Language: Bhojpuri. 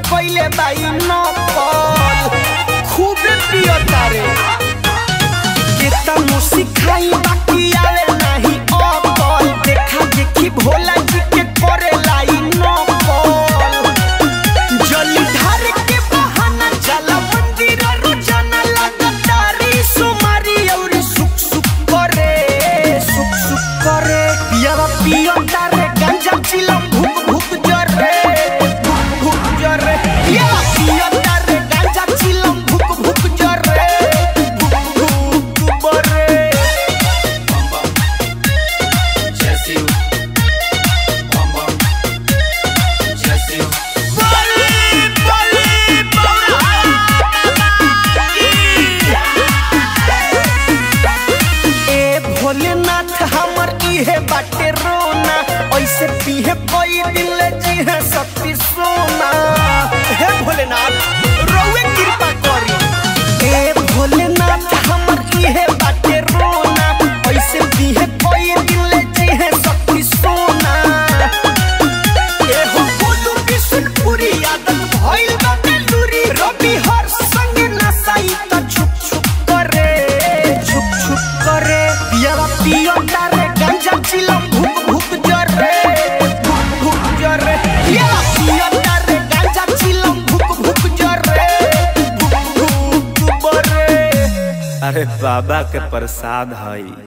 कइले बाई नकल खूबे पियता रे केतनो सिखाई बाकी आवे नाही अकल देखा देखी भोला जी के करे लाई नकल जली ढार के बहाना जला मंदिर रोजाना लगातारी सुमारी और सुख सुख करे सुख सुख करे पियावा पियो तारे गंजा चिलम भूख भूख जरे भूख भूख जरे पियावा पियो तारे गंजा चिलम भूख भूख जरे भूख भूख बरे बली बली ए भोलेनाथ हमर इहे बाटे रोना ऐसे पीहे कोई दिल जी है सती सोना हे भोलेनाथ रोवे कृपा करी ए भोलेनाथ हमर इहे बाटे रोना ऐसे पीहे कोई दिल जी है सती सोना ए हो बोलू बिशनपुरी आदत भइल बाटे लूरी रवि हर संग नसाई त छुप छुप करे छुप छुप करे पियावा पियो तारे गंजा चिलम भूख भूख जरे भूख भूख जरे पियावा पियो तारे गंजा चिलम भूख भूख जरे भूख भूख बरे अरे बाबा के प्रसाद हई